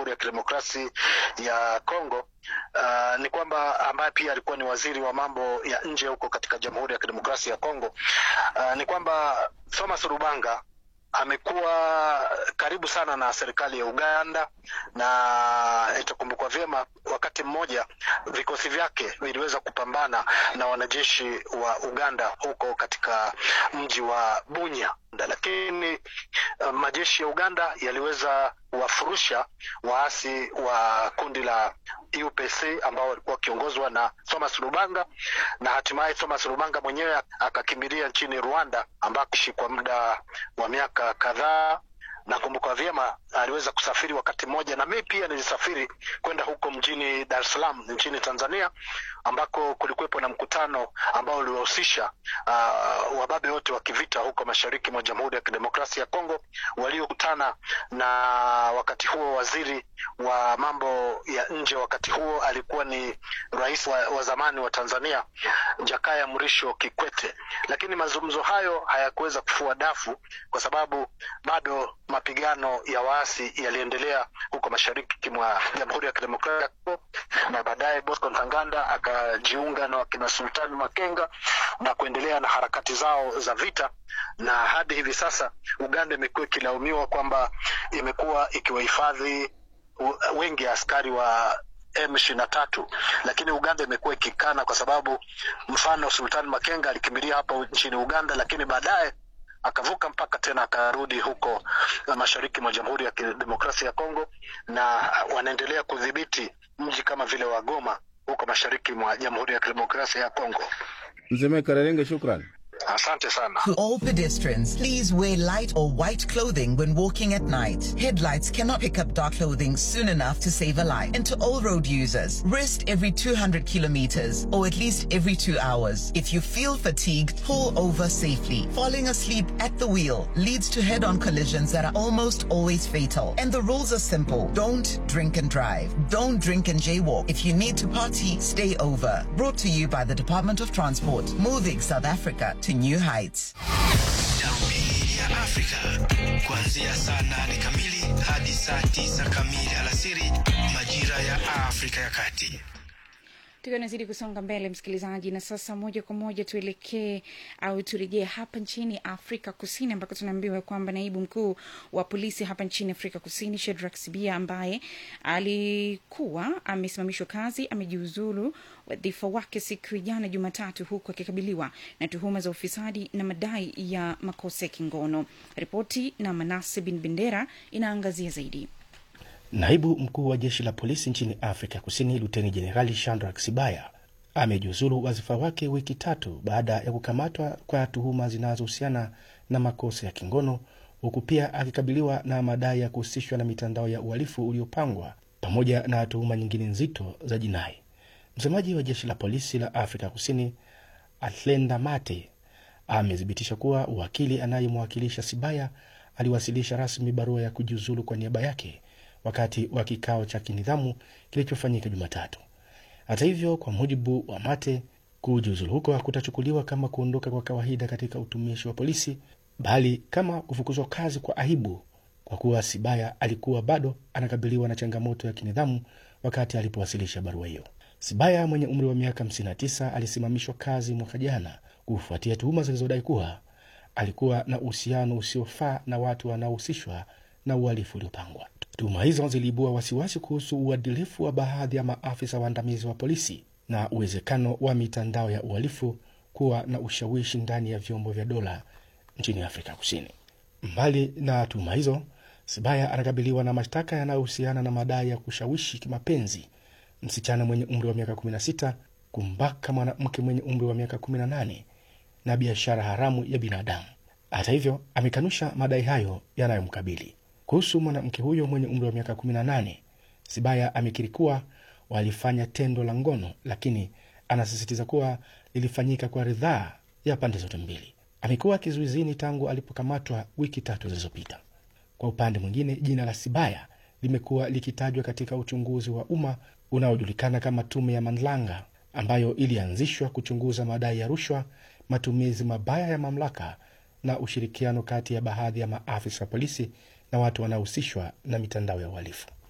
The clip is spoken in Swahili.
Jamhuri ya Kidemokrasi ya Kongo uh, ni kwamba ambaye pia alikuwa ni waziri wa mambo ya nje huko katika Jamhuri ya Kidemokrasia ya Kongo uh, ni kwamba Thomas Rubanga amekuwa karibu sana na serikali ya Uganda na itakumbukwa vyema, wakati mmoja vikosi vyake viliweza kupambana na wanajeshi wa Uganda huko katika mji wa Bunya, lakini uh, majeshi ya Uganda yaliweza kuwafurusha waasi wa kundi la UPC ambao walikuwa wakiongozwa na Thomas Lubanga, na hatimaye Thomas Lubanga mwenyewe akakimbilia nchini Rwanda ambako kwa muda wa miaka kadhaa. Nakumbuka vyema aliweza kusafiri wakati mmoja, na mimi pia nilisafiri kwenda huko mjini Dar es Salaam nchini Tanzania, ambako kulikuwepo na mkutano ambao uliwahusisha uh, wababe wote wa kivita huko mashariki mwa Jamhuri ya Kidemokrasia ya Kongo waliokutana na wakati huo waziri wa mambo ya nje wakati huo alikuwa ni rais wa, wa zamani wa Tanzania Jakaya Mrisho Kikwete, lakini mazungumzo hayo hayakuweza kufua dafu kwa sababu bado mapigano ya waasi yaliendelea huko mashariki mwa Jamhuri ya Kidemokrasia ya Kongo, na baadaye Bosco Ntaganda akajiunga na wakina Sultani Makenga na kuendelea na harakati zao za vita, na hadi hivi sasa Uganda imekuwa ikilaumiwa kwamba imekuwa ikiwahifadhi wengi askari wa M ishirini na tatu, lakini Uganda imekuwa ikikana kwa sababu mfano Sultani Makenga alikimbilia hapa nchini Uganda, lakini baadaye akavuka mpaka tena akarudi huko mashariki mwa Jamhuri ya Kidemokrasia ya Kongo, na wanaendelea kudhibiti mji kama vile wa Goma huko mashariki mwa Jamhuri ya Kidemokrasia ya Kongo. Mzee Karerenge, shukran. Asante sana. To all pedestrians, please wear light or white clothing when walking at night. Headlights cannot pick up dark clothing soon enough to save a life. And to all road users, rest every 200 kilometers or at least every two hours. If you feel fatigued, pull over safely. Falling asleep at the wheel leads to head-on collisions that are almost always fatal. And the rules are simple. Don't drink and drive. Don't drink and jaywalk. If you need to party, stay over. Brought to you by the Department of Transport, moving South Africa to new heights. Darubini ya Afrika kuanzia saa nane kamili hadi saa tisa kamili alasiri majira ya Afrika ya Kati. tukiwa nazidi kusonga mbele msikilizaji na sasa moja kwa moja tuelekee au turejee hapa nchini afrika kusini ambako tunaambiwa kwamba naibu mkuu wa polisi hapa nchini afrika kusini shedrak sibia ambaye alikuwa amesimamishwa kazi amejiuzulu wadhifa wake siku ya jana jumatatu huku akikabiliwa na tuhuma za ufisadi na madai ya makosa ya kingono ripoti na manase bin bendera inaangazia zaidi Naibu mkuu wa jeshi la polisi nchini Afrika Kusini, Luteni Jenerali Shandrak Sibaya amejiuzulu wadhifa wake wiki tatu baada ya kukamatwa kwa tuhuma zinazohusiana na makosa ya kingono, huku pia akikabiliwa na madai ya kuhusishwa na mitandao ya uhalifu uliopangwa pamoja na tuhuma nyingine nzito za jinai. Msemaji wa jeshi la polisi la Afrika Kusini Atlenda Mate amethibitisha kuwa wakili anayemwakilisha Sibaya aliwasilisha rasmi barua ya kujiuzulu kwa niaba yake wakati wa kikao cha kinidhamu kilichofanyika Jumatatu. Hata hivyo, kwa mujibu wa Mate, kujiuzulu huko hakutachukuliwa kama kuondoka kwa kawaida katika utumishi wa polisi, bali kama kufukuzwa kazi kwa aibu, kwa kuwa Sibaya alikuwa bado anakabiliwa na changamoto ya kinidhamu wakati alipowasilisha barua hiyo. Sibaya mwenye umri wa miaka 59 alisimamishwa kazi mwaka jana kufuatia tuhuma zilizodai kuwa alikuwa na uhusiano usiofaa na watu wanaohusishwa na uhalifu uliopangwa. Tuhuma hizo ziliibua wasiwasi kuhusu uadilifu wa baadhi ya maafisa waandamizi wa polisi na uwezekano wa mitandao ya uhalifu kuwa na ushawishi ndani ya vyombo vya dola nchini Afrika Kusini. Mbali na tuhuma hizo, Sibaya anakabiliwa na mashtaka yanayohusiana na madai ya kushawishi kimapenzi msichana mwenye umri wa miaka 16, kumbaka mwanamke mwenye umri wa miaka 18 na biashara haramu ya binadamu. Hata hivyo, amekanusha madai hayo yanayomkabili. Kuhusu mwanamke huyo mwenye umri wa miaka 18, Sibaya amekiri kuwa walifanya tendo la ngono, lakini anasisitiza kuwa lilifanyika kwa ridhaa ya pande zote mbili. Amekuwa kizuizini tangu alipokamatwa wiki tatu zilizopita. Kwa upande mwingine, jina la Sibaya limekuwa likitajwa katika uchunguzi wa umma unaojulikana kama Tume ya Mandlanga, ambayo ilianzishwa kuchunguza madai ya rushwa, matumizi mabaya ya mamlaka na ushirikiano kati ya baadhi ya maafisa wa polisi na watu wanaohusishwa na mitandao ya uhalifu.